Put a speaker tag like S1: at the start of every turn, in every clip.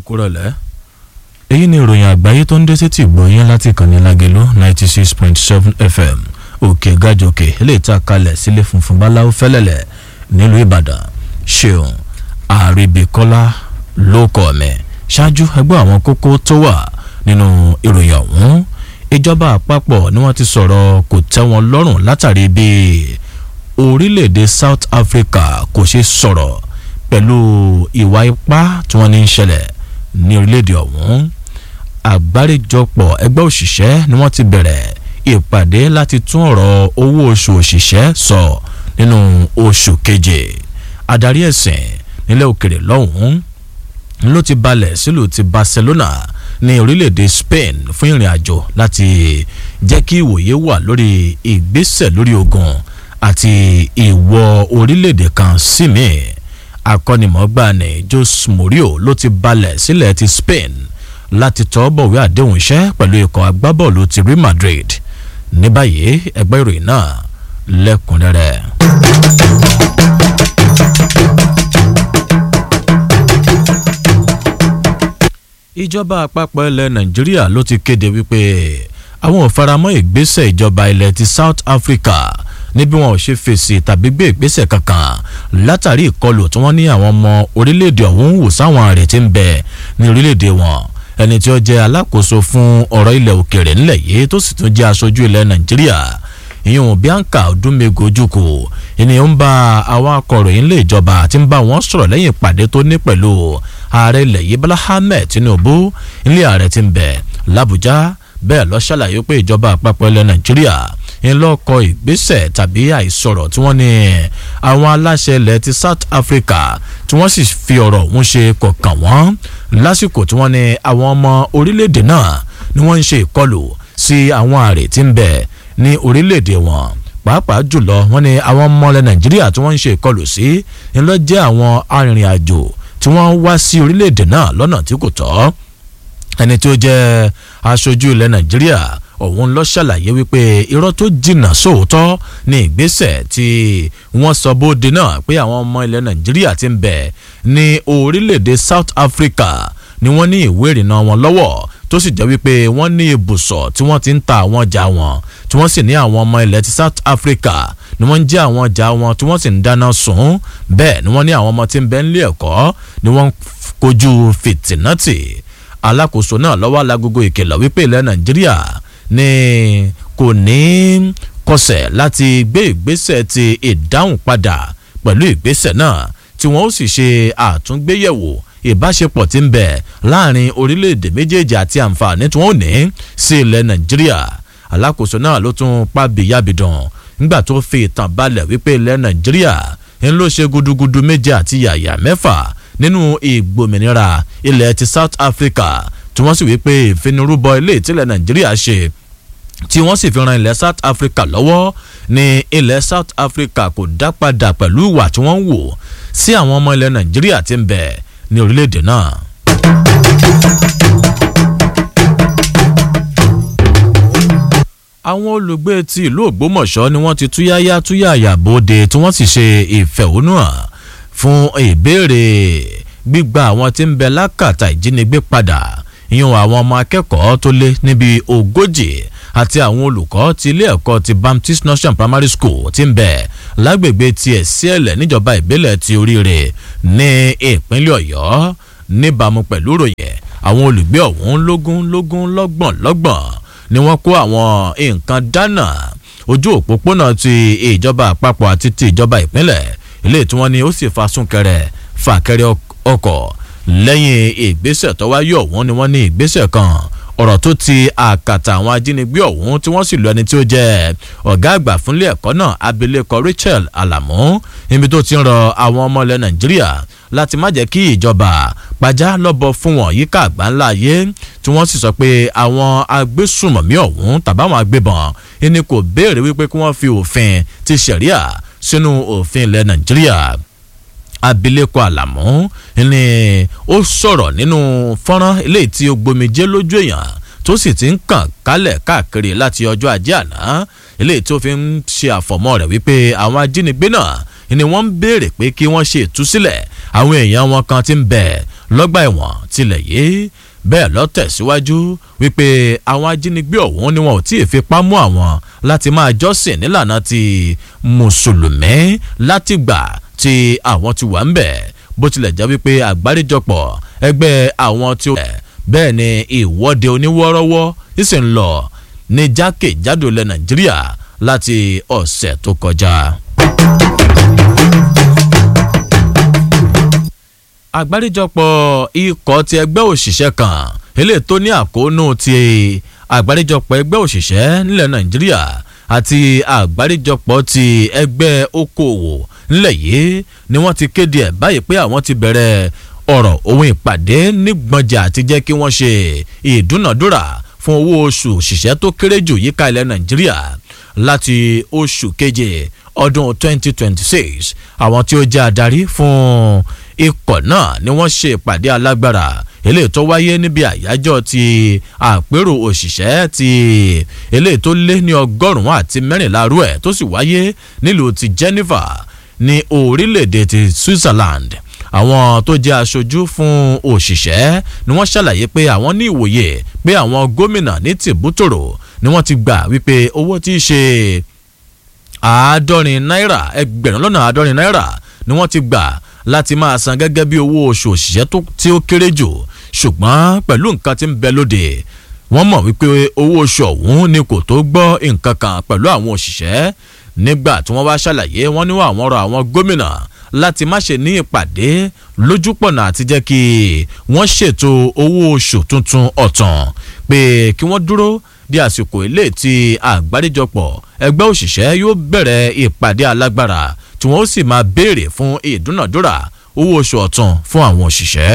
S1: kúrọ̀lẹ́ èyí ni ìròyìn àgbáyé tó ń dé sétí ìgbọ̀nyẹn láti ìkànnì lágẹ̀lú ninety six point seven fm òkè gàjòkè eléyìí tá a kalẹ̀ sílé funfun báláwo fẹ́lẹ́lẹ̀ nílùú ìbàdàn ṣeun àríbíkọ́lá ló kọ́ mi ṣáájú ẹgbẹ́ àwọn kókó tó wà nínú ìròyìn ọ̀hún ìjọba àpapọ̀ ni wọ́n ti sọ̀rọ̀ kò tẹ́ wọn lọ́rùn látàrí bí orílẹ̀-èdè south africa kò ṣe sọ̀rọ̀ pẹ̀lú ìwà ipá tí wọ́n ní ń ṣẹlẹ̀ ní orílẹ̀-èdè ọ̀hún àgbáríjọpọ̀ ẹgbẹ́ òṣìṣẹ́ ni wọ́n ti bẹ̀rẹ̀ ìpàdé láti tún ọ̀rọ̀ owó oṣù òṣìṣẹ́ sọ nínú oṣù keje adarí ẹ̀sìn nílẹ̀ òkèrè lọ́hùn-ún ló ti balẹ̀ sílùú ti barcelona ní orílẹ̀-èdè spain fún ìrìn àjò láti jẹ́ kí ìwòye wà lórí ìgbésẹ̀ lórí ogun àti ìwọ orílẹ̀-èdè kan sí mi akọ́nimọ̀ọ́gbà ní jose mourinho ló ti balẹ̀ sílẹ̀ ti spain láti tọ́ bọ̀wé àdéhùn iṣẹ́ pẹ̀lú ikọ̀ agbábọ́ọ̀lù ti real madrid ní báyìí ẹgbẹ́ ìròyìn náà lẹ́kùnrẹ́rẹ́. ìjọba àpapọ̀ ilẹ̀ nàìjíríà ló ti kéde wípé àwọn ò faramọ́ ìgbésẹ̀ ìjọba ilẹ̀ ti south africa ní bí wọn ò ṣe fèsì tàbí gbé ìgbésẹ̀ kankan látàrí ìkọlù tí wọ́n ní àwọn ọmọ orílẹ̀-èdè ọ̀hún wò sáwọn àrè tí ń bẹ ní orílẹ̀-èdè wọn ẹni tí ó jẹ́ alákòóso fún ọ̀rọ̀ ilẹ̀ òkèrè ńlẹ̀ yìí tó sì tún jẹ́ aṣojú ilẹ̀ nàìjíríà ìyẹn bianca odúmego ojúkò ènìyàn ń bá àwọn akọ̀ròyìn ilé ìjọba tí ń bá wọn sọ̀rọ̀ lẹ́yìn ìpàdé tó ní pẹ̀lú ààrẹ ilẹ̀ yìí bọ́lá ahmed tinubu ilé ààrẹ ti ń bẹ̀ làbújá bẹ́ẹ̀ lọ ṣàlàyé pé ìjọba àpapọ̀ ilẹ̀ nàìjíríà ń lọ́kọ̀ ìgbésẹ̀ tàbí àìsọ̀rọ̀ tí wọ́n ní àwọn aláṣẹ ilẹ̀ ti south africa tí wọ́n sì fi ọ̀rọ̀ ọ̀hún ṣe kọ̀ọ̀kan wọ́n lásìkò tí wọ́n ní àwọn ọmọ orílẹ̀-èdè náà ni wọ́n ń ṣe ìkọlù sí àwọn àrè tí ń bẹ ní orílẹ̀-èdè wọn pàápàá jùlọ wọ́n ní àwọn ọmọ ilẹ̀ nàìjíríà tí wọ́n ń ṣe ìkọlù sí ńlọ jẹ́ àwọn arìnrìn-àjò tí wọ́n wá sí orílẹ̀-èdè náà lọ́nà tí kò tọ́ ẹni tí ó jẹ́ aṣojú ilẹ̀ nàìjíríà òun lọ ṣàlàyé wípé irọ́ tó jìnnà sóòótọ́ ní ìgbésẹ̀ tí wọ́n sọ bóde náà pé àwọn ọmọ ilẹ̀ nàìjíríà ti ń bẹ̀ ní orílẹ̀-èdè south africa ni wọ́n ní ìwé ìrìnnà wọn lọ́wọ́ tó sì jẹ́ wípé wọ́n ní ibùsọ̀ tí wọ́n ti ń ta àwọn ọjà wọn tí wọ́n sì ní àwọn ọmọ ilẹ̀ ti south africa ni wọ́n ń jẹ́ àwọn ọjà wọn tí wọ́n sì ń dáná sun bẹ́ẹ̀ ni wọ́n ní àwọn ọmọ tí ń bẹ nílé ẹ̀kọ́ ni wọ́n kojú fìtìnátì alákòóso náà lọ́wọ́ alágogo ìkìlọ̀ wípé ilẹ̀ nàìjíríà ni kò ní kọsẹ̀ láti gbé ìgbésẹ̀ ti ìdáhùn padà pẹ̀lú ìgbésẹ̀ náà tí wọ́n ó sì ṣe àtúngbéyẹ̀wò ìbáṣepọ̀ tí ń bẹ láàrin orílẹ̀-èdè méjèèjì àti àǹfààní tí wọ́n ò ní sí ilẹ̀ nàìjíríà alákòóso náà ló tún pa bìyàbìdàn nígbà tó fi ìtàn balẹ̀ wípé ilẹ̀ nàìjíríà ń ló ṣe gudugudu méje àti yàyà mẹ́fà nínú ìgbòmìnira ilẹ̀ ti south africa tí wọ́n sì wípé ìfinirúbọ ilé ìtìlẹ̀ nàìjíríà ṣe tí wọ́n sì fi ran ilẹ̀ south africa lọ́wọ́ ní ilẹ̀ south africa kò dá padà pẹ̀lú ìwà tí wọ́n ń wò sí àwọn ọmọ ilẹ̀ nàìjíríà tí ń bẹ ní orílẹ̀-èdè náà. àwọn olùgbé ti ìlú ògbómọ̀ṣọ́ ni wọ́n ti túyáyá túyàyà bóde tí wọ́n sì ṣe ìfẹ̀hónúhàn fún ìbéèrè gbígba àwọn tí ń bẹ lákàtà ìjínigbé padà ìyẹn àwọn ọmọ akẹ́kọ̀ọ́ tó lé níbi ogójì àti àwọn olùkọ́ ti ilé ẹ̀kọ́ ti baptist nursery primary school ti ń bẹ lágbègbè tiẹ̀ sí ẹ̀lẹ̀ níjọba ìbílẹ̀ ti oríire ní ìpínlẹ̀ ọ̀yọ́ níbàámu pẹ̀lú ròyìn àwọn olùgbé ọ̀hún lógún lógún lọ́gbọ̀n lọ́gbọ̀n ni wọ́n kó àwọn nǹkan dáná ojú òpópónà ti ìjọba àpapọ̀ àti ti ìjọba ìpínlẹ̀ ilé tí wọ́n ní ó sì fa súnkẹrẹ fàkẹrẹ ọkọ̀ lẹ́yìn ìgbésẹ̀ tó wáyé ọ̀hún ni wọ́n ní ìgbésẹ̀ kan ọ̀rọ̀ tó ti àkàtà àwọn ajínigbé ọ̀hún tí wọ́n sì lu ẹni tí ó jẹ́ ọ̀gá àgbà fúnlé ẹ̀kọ́ náà abilékọ rachel alamu níbi tó ti ń rọ àwọn ọmọ ilẹ̀ nàìjíríà láti má jẹ́ kí ìjọba pàjá lọ́bọ fún wọn yíká àgbáńlá ayé tí wọ́n sì sọ pé àwọn agbésùmọ̀mí ọ̀hún tàbáwọn agbébọn ẹni kò béèrè wípé kí wọ́n fi òfin ti ṣẹ̀ríà sínú òfin ilẹ̀ nàìjíríà abilékọ àlàmú ni ó sọ̀rọ̀ nínú fọ́nrán eléyìí tí ó gbomijé lójú èèyàn tó sì ti ń kàn kálẹ̀ káàkiri láti ọjọ́ ajé àná eléyìí tó fi ń ṣe àfọ̀mọ́ rẹ̀ wípé àwọn ajínigbé náà ni wọ́n ń béèrè pé kí wọ́n ṣe ìtúsílẹ̀ àwọn èèyàn wọn kan ti ń bẹ̀ lọ́gbà ẹ̀wọ̀n tilẹ̀ yìí bẹ́ẹ̀ lọ tẹ̀síwájú wípé àwọn ajínigbé ọ̀hún ni wọn ò tí ì fipá mú àwọn láti máa jọ́sìn nílànà ti mùsùlùmí látìgbà tí àwọn ti wà ń bẹ̀ bó tilẹ̀ jẹ́ wípé àgbáríjọpọ̀ ẹgbẹ́ àwọn tí ó bẹ́ẹ̀ ni ìwọ́de oníwọ́rọ́wọ́ ìsì ń lọ ní jákèjádò ilẹ̀ nàìjíríà láti ọ̀sẹ̀ tó kọjá. àgbáríjọpọ̀ ikọ̀ ti ẹgbẹ́ òṣìṣẹ́ kan eléyìí tó ní àkóónú ti àgbáríjọpọ̀ ẹgbẹ́ òṣìṣẹ́ nílẹ̀ nàìjíríà àti àgbáríjọpọ̀ ti ẹgbẹ́ okòwò nílẹ̀ yìí ni wọ́n ti kéde ẹ̀ báyìí pé àwọn ti bẹ̀rẹ̀ ọ̀rọ̀ ohun ìpàdé nígbọ̀njà àti jẹ́ kí wọ́n ṣe ìdúnàdúrà fún owó oṣù òṣìṣẹ́ tó kéré jù yíká ilẹ̀ nàìjíríà láti oṣù keje ọdún 2026 àwọn tí ó jẹ́ adarí fún ikọ̀ náà ni wọ́n ṣe ìpàdé alágbára eléyìí tó wáyé níbi àyájọ́ ti àpérò òṣìṣẹ́ ti eléyìí tó lé ní ọgọ́rùn-ún àti mẹ́rìnlá rú ẹ̀ tó sì wáyé nílùú ti Geneva ní orílẹ̀-èdè ti Switzerland àwọn tó jẹ́ aṣojú fún òṣìṣẹ́ ni wọ́n ṣàlàyé pé àwọn ní ìwòye pé àwọn gómìnà ní tìbútòrò ni wọ́n ti gbà wípé owó tí í ṣe àádọ́rin náírà ẹgbẹ̀rún lọ́nà àádọ́rin náírà ni wọ́n ti gbà láti máa san gẹ́gẹ́ bí owó oṣù òṣìṣẹ́ tí ó kéré jù ṣùgbọ́n pẹ̀lú nǹkan tí ń bẹ lóde wọ́n mọ̀ wípé owó oṣù ọ̀hún ni kò tó gbọ́ nǹkan kan pẹ̀lú àwọn òṣìṣẹ́ nígbà tí wọ́n wá ṣàlàyé wọ́n ní àwọn ọ̀rọ̀ àwọn gómìnà láti má ṣe ní ìpàdé lójúpọ̀nà àti jẹ́ kí wọ́n ṣètò owó oṣù tuntun ọ̀tàn pé kí wọ́n dúró di àsìkò ilé tí àgbáríjọpọ̀ ẹgbẹ́ òṣìṣẹ́ yóò bẹ̀rẹ̀ ìpàdé alágbára tí wọ́n ó sì máa béèrè fún ìdúnàdúrà owó oṣù ọ̀tàn fún àwọn òṣìṣẹ́.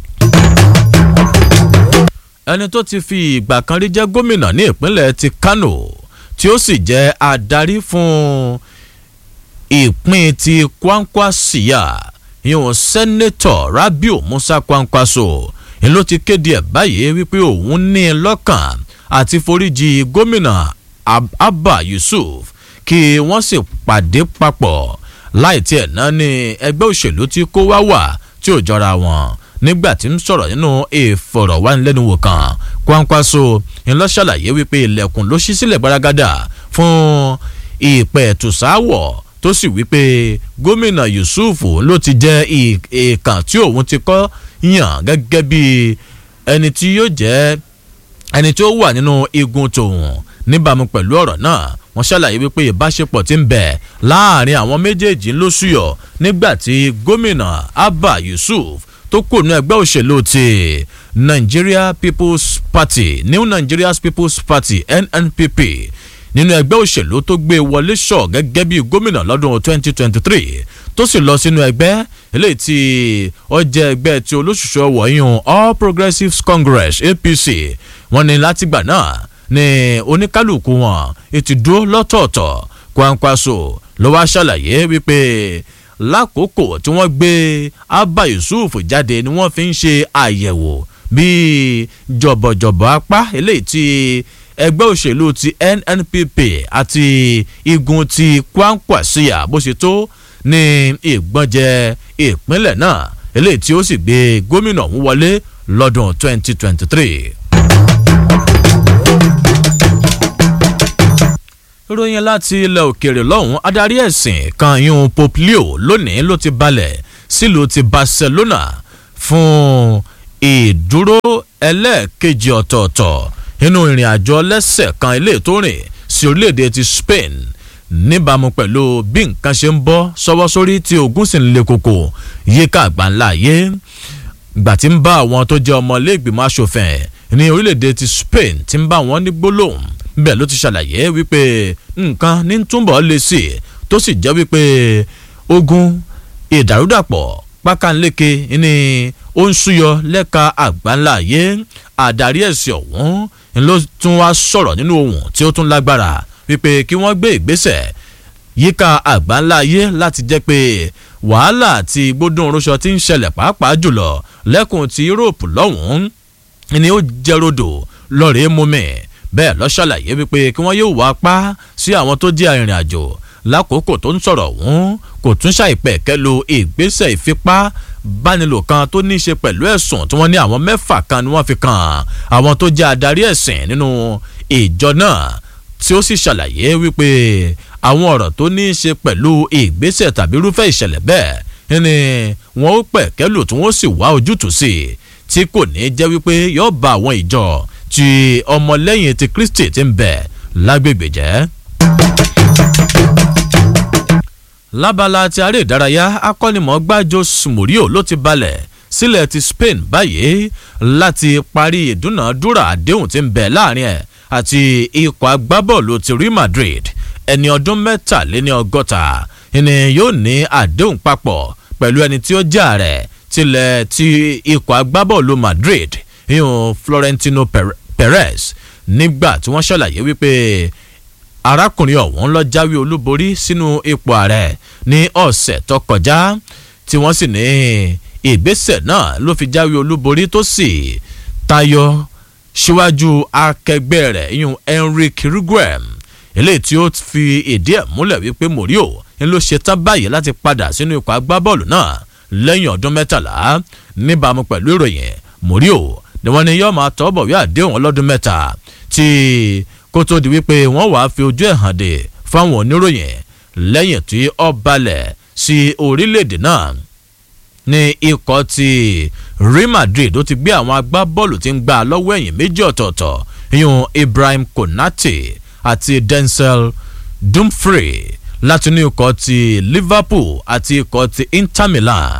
S1: ẹni tó ti fi ìgbà kan rí jẹ́ gómìnà ní ìpínlẹ̀ ti Kano tí ó sì jẹ́ adarí fún ìpín ti Kwankwasia ìhùn sẹ́nẹ́tọ̀ Rabiu Musa Kwankwaso ni ló ti kéde ẹ̀ báyìí wípé òun ní lọ́kàn àti foríjì gómìnà Abba Yusuf kí wọ́n sì pàdé papọ̀ láì tiẹ̀ náà ní ẹgbẹ́ òṣèlú tí kó wá wà tí ò jọra wọn nígbà tí ń sọ̀rọ̀ nínú ìfọ̀rọ̀wánilẹ́nuwò kan Kwankwaso ń lọ ṣàlàyé wípé ilẹ̀kùn ló ṣí sílẹ̀ gbaragada fún ìpẹ̀tùsáwọ̀ tó sì wípé gómìnà Yusuf ló ti jẹ́ ìkàn tí òun ti kọ́ yàn gẹ́gẹ́ bí ẹni tí yóò jẹ́ ẹni tí ó wà nínú igun tòun níbàámu pẹ̀lú ọ̀rọ̀ náà wọ́n ṣàlàyé wípé ìbáṣepọ̀ ti ń bẹ láàrin àwọn méjèèjì ló súyọ nígbà tí gómìnà Abba Yusuf tó kù ní ẹgbẹ́ òṣèlú ti Nigeria People's Party New Nigeria People's Party NNPP nínú ẹgbẹ́ òṣèlú tó gbé wọlé sọ gẹ́gẹ́ bí gómìnà lọ́dún 2023 tó sì lọ sínú ẹgbẹ́ eléyìí tí ó jẹ́ ẹgbẹ́ tí olóṣùṣù wọ̀nyún All Progressives Congress APC wọ́n ní látìgbà náà ní oníkálukú wọn ètò dúró lọ́tọ̀ọ̀tọ̀ Kwankwaso ló wá ṣàlàyé wípé lákòókò tí wọ́n gbé Abba Yusuf jáde ni wọ́n fi ń ṣe àyẹ̀wò bíi jọ̀bọ̀jọ̀bọ̀ apá eléyìí tí ẹgbẹ́ òṣèlú ti NNPP àti igun ti Kwankwasia bó ṣe tó ní ìgbọ́njẹ ìpínlẹ̀ náà eléyìí tí ó sì gbé gómìnà ọ̀hún wọlé lọ́dún 2023. ìròyìn láti ilẹ̀ òkèèrè lọ́hùn adarí ẹ̀sìn kan yún Pope Leo lónìí ló ti balẹ̀ sílùú ti Barcelona fún ìdúró ẹlẹ́ẹ̀kejì ọ̀tọ̀ọ̀tọ̀ nínú ìrìn àjò ọlẹ́sẹ̀ kan ilé tó rìn sí orílẹ̀-èdè ti Spain níbàámu pẹ̀lú bí nǹkan ṣe ń bọ́ sọ́wọ́ sórí tí ogun sì ń le koko yíká àgbáńlá ayé gbà tí ń bá àwọn tó jẹ́ ọmọlẹ́gbìmọ̀ asòfin ní orílẹ̀-èdè ti Spain tí ń bá wọn ní gbólóhùn bẹ́ẹ̀ ló ti ṣàlàyé wípé nǹkan ní túnbọ̀ lè sí tó sì jẹ́ wípé ogun ìdàrúdàpọ̀ pákánléke ní ó ń súyọ lẹ́ka àgbáńlá ayé àdarí ẹ̀sìn ọ̀hún ló tún wá sọ̀rọ̀ nínú ohùn tí ó tún lágbára wípé kí wọ́n gbé ìgbésẹ̀ yíká àgbáńlá ayé láti jẹ́ pé wàhálà àti gbódùn orúṣọ tí ń ṣẹlẹ̀ pàápàá jùlọ lẹ́kùn ti Europe lọ́hùn-ún ni ó jẹ́ rodò lọ́rẹ̀ẹ́ mọ́mẹ́ bẹ́ẹ̀ ló ṣàlàyé wípé kí wọ́n yóò wá pa sí àwọn tó jẹ́ arìnrìn àjò lákòókò tó ń sọ̀rọ̀ ọ̀hún kò tún ṣàìpẹ̀kẹ́ lo ìgbésẹ̀ ìfipá bánilò kan tó ní í ṣe pẹ̀lú ẹ̀sùn tí wọ́n ní àwọn mẹ́fà kan ni wọ́n fi kàn àwọn tó jẹ́ adarí ẹ̀sìn nínú ìjọ náà tí ó sì ṣàlàyé wípé àwọn ọ̀rọ̀ tó ní í ṣe pẹ̀lú ìgbésẹ̀ tàbí irúfẹ́ ìṣẹ̀lẹ̀ bẹ́ẹ̀ ni wọ́n ó pẹ̀kẹ́ lò tí wọ́n sì wá ojútùú sí tí kò ní jẹ́ wípé yóò ba àwọn ìjọ tí ọmọlẹ́yìn ti Kristi ti ń bẹ lágbègbè jẹ́ lábala ti aré ìdárayá akọ́nimọ̀ọ́gbá Jose Mourinho ló ti balẹ̀ sílẹ̀ ti Spain báyìí láti parí ìdúnàádúrà àdéhùn tí ń bẹ láàrin ẹ̀ àti ikọ̀ agbábọ́ọ̀lù ti Real Madrid ẹni ọdún mẹ́tàléní ọgọ́ta ni yóò ní àdéhùn papọ̀ pẹ̀lú ẹni tí ó jà rẹ̀ tilẹ̀ ti ikọ̀ agbábọ́ọ̀lù Madrid ìhùn Florentino Perez nígbà tí wọ́n ṣàlàyé wípé arákùnrin ọ̀hún lọ jáwé olúborí sínú ipò ààrẹ ní ọ̀sẹ̀ tó kọjá tí wọ́n sì ní ìgbésẹ̀ náà ló fi jáwé olúborí tó sì tayọ síwájú akẹgbẹ́ rẹ̀ yún Enrique Riguem eléyìí tí ó fi ìdí ẹ̀ múlẹ̀ wípé Mourinho ń ló ṣe tán báyìí láti padà sínú ikọ̀ agbábọ́ọ̀lù náà lẹ́yìn ọdún mẹ́tàlá níbàámu pẹ̀lú ìròyìn Mourinho ni wọ́n ní yóò máa tọ́ bọ̀wé àdéhùn ọlọ́dún mẹ́ta tí kó tó di wípé wọ́n wàá fi ojú ẹ̀ hàn dé fáwọn oníròyìn lẹ́yìn tí ó balẹ̀ sí orílẹ̀-èdè náà ní ikọ̀ ti Real Madrid ó ti gbé àwọn agbábọ́ọ̀lù tí ń gbà lọ́wọ́ ẹ̀yìn méjì ọ̀tọ̀ọ̀tọ̀ ìyún Ibrahim Konate àti Denzel Dumfries láti inú ikọ̀ ti Liverpool àti ikọ̀ ti Inter Milan.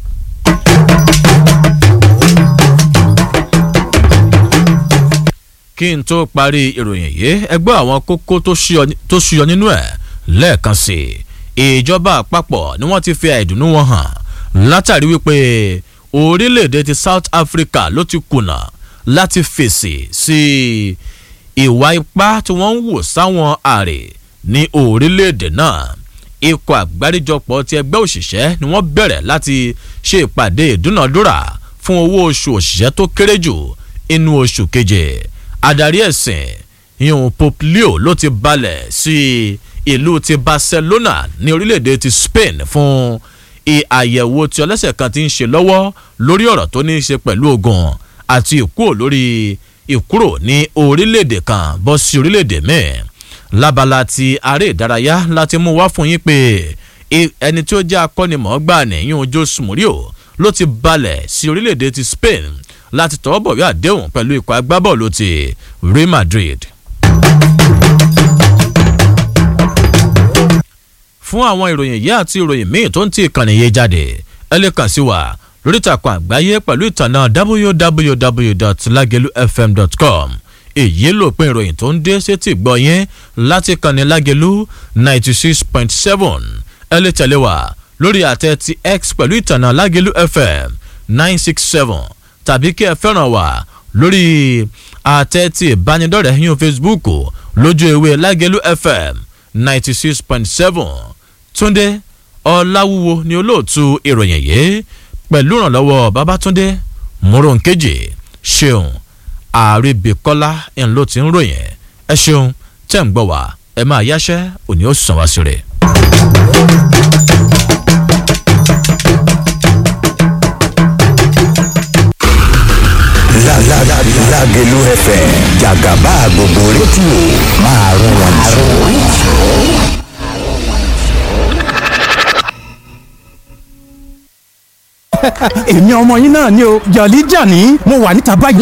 S1: kí n tó parí ìròyìn yìí ẹgbẹ́ àwọn kókó tó ṣúyọ nínú ẹ̀ lẹ́ẹ̀kan sí i ìjọba àpapọ̀ ni wọ́n ti fi àìdùnnú wọn hàn látàrí wípé orílẹ̀-èdè ti South Africa ló ti kùnà láti fèsì sí ìwà ipá tí wọ́n ń wò sáwọn àrè ní orílẹ̀-èdè náà ikọ̀ àgbáríjọpọ̀ ti ẹgbẹ́ òṣìṣẹ́ ni wọ́n bẹ̀rẹ̀ láti ṣe ìpàdé ìdúnàdúrà fún owó oṣù òṣìṣẹ́ tó kéré jù inú oṣù keje adarí ẹ̀sìn ìhùn Pope Leo ló ti balẹ̀ sí ìlú ti Barcelona ní orílẹ̀-èdè ti Spain fún àyẹ̀wò tí ọlẹ́sẹ̀ kan ti ń ṣe lọ́wọ́ lórí ọ̀rọ̀ tó ní í ṣe pẹ̀lú ogun àti ìkúrò lórí ìkúrò ní orílẹ̀-èdè kan bọ́ sí orílẹ̀-èdè míì lábala ti aré ìdárayá láti mú wá fún yín pé ẹni tí ó jẹ́ akọ́nimọ̀ọ́gbà nìyún Jose Mourinho ló ti balẹ̀ sí orílẹ̀-èdè ti Spain láti tọwọ́ bọ̀wé àdéhùn pẹ̀lú ikọ̀ agbábọ́ọ̀lù ti Real Madrid. fún àwọn ìròyìn yìí àti ìròyìn míì tó ń ti ìkànnì yìí jáde ẹ lè kàn sí wa lórí ìtàkùn àgbáyé pẹ̀lú ìtànà www.lagelufm.com èyí ló pin ìròyìn tó ń dé sétí gbọ́ yẹn láti kànnì Lágelú ninety six point seven ẹ lè tẹ̀lé wa lórí àtẹ ti X pẹ̀lú ìtànà Lágelú FM nine six seven tàbí kí ẹ fẹ́ràn wá lórí àtẹ tí ìbánidọ́rẹ̀ẹ́ yín Facebook lójú ewé Lágelú FM ninety six point seven Túndé Ọláwúwo ni olóòtú ìròyìn yìí pẹ̀lú ìrànlọ́wọ́ Babátúndé Mòrónkèjì ṣeun Àríbíkọ́lá ń ló ti ń ròyìn ẹ ṣeun tẹ́ ń gbọ́ wá ẹ máa yáṣẹ́ òní ó sàn wá sí rẹ̀.
S2: Lágelú FM jàgàbá gbogbo rédíò máa rún wọn jù.
S3: èmi ọmọ yín náà ni o jọ̀lí jàní mo wà níta báyìí.